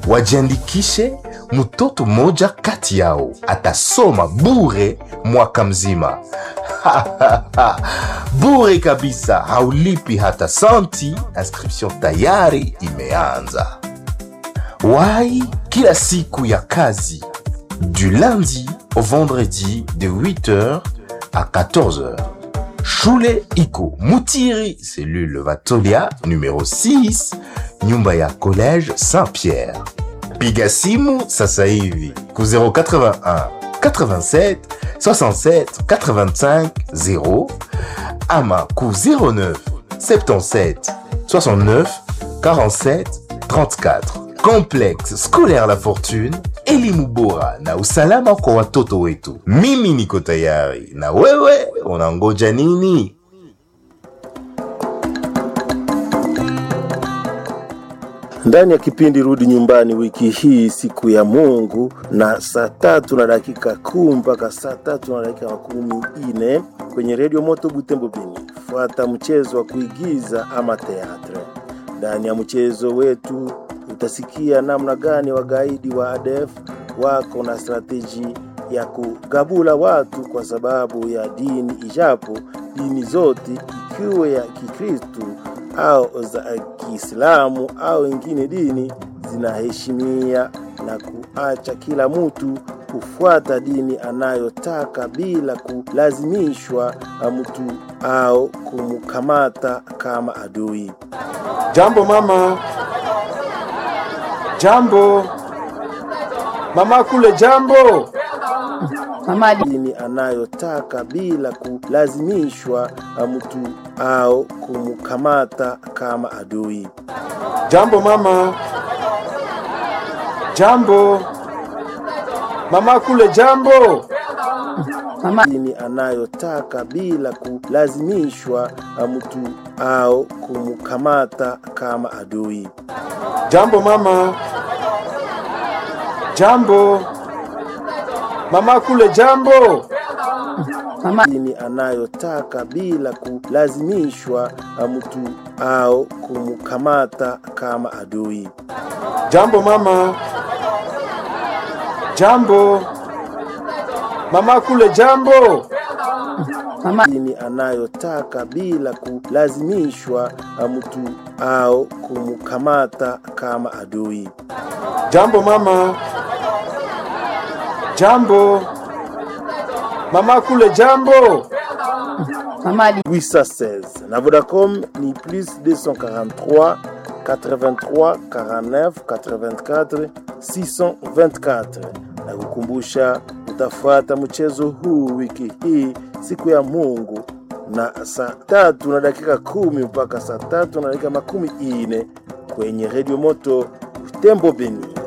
wajiandikishe. Mtoto mmoja kati yao atasoma bure mwaka mzima. bure kabisa, haulipi hata santi. Inscription tayari imeanza. Wai kila siku ya kazi du lundi au vendredi de 8h à 14h. Shule iko Mutiri, cellule Vatolia numéro 6, nyumba ya collège Saint-Pierre. Piga simu sasa hivi ku 081 87 67 85 0 ama ku 09 77 69 47 34. Complexe scolaire La Fortune, elimu bora na usalama kwa watoto wetu. Mimi niko tayari, na wewe unangoja nini? ndani ya kipindi Rudi Nyumbani wiki hii, siku ya Mungu, na saa tatu na dakika kumi mpaka saa tatu na dakika makumi ine kwenye redio Moto Butembo Bini. Fuata mchezo wa kuigiza ama teatre. Ndani ya mchezo wetu utasikia namna gani wagaidi wa ADF wako na strateji ya kugabula watu kwa sababu ya dini, ijapo dini zote ikiwe ya Kikristu au za Kiislamu au ingine dini zinaheshimia na kuacha kila mtu kufuata dini anayotaka bila kulazimishwa na mtu au kumkamata kama adui. Jambo mama. Jambo mama, kule jambo. Mama dini anayotaka bila kulazimishwa na mtu au kumkamata kama adui. Jambo mama. Jambo mama, kule jambo. mama dini anayotaka bila kulazimishwa na mtu au kumkamata kama adui. Jambo mama. Jambo mama, kule jambo. mama dini anayotaka bila kulazimishwa na mtu au kumkamata kama adui. Jambo mama. Jambo mama, kule jambo. mama dini anayotaka bila kulazimishwa na mtu au kumkamata kama adui. Jambo mama. Jambo mama, kule jambo. mama 816 na Vodacom ni plus 243 83 49 84 624 na kukumbusha utafuata mchezo huu wiki hii siku ya Mungu na saa tatu na dakika kumi mpaka saa tatu na dakika makumi ine kwenye redio moto Tembo Beni.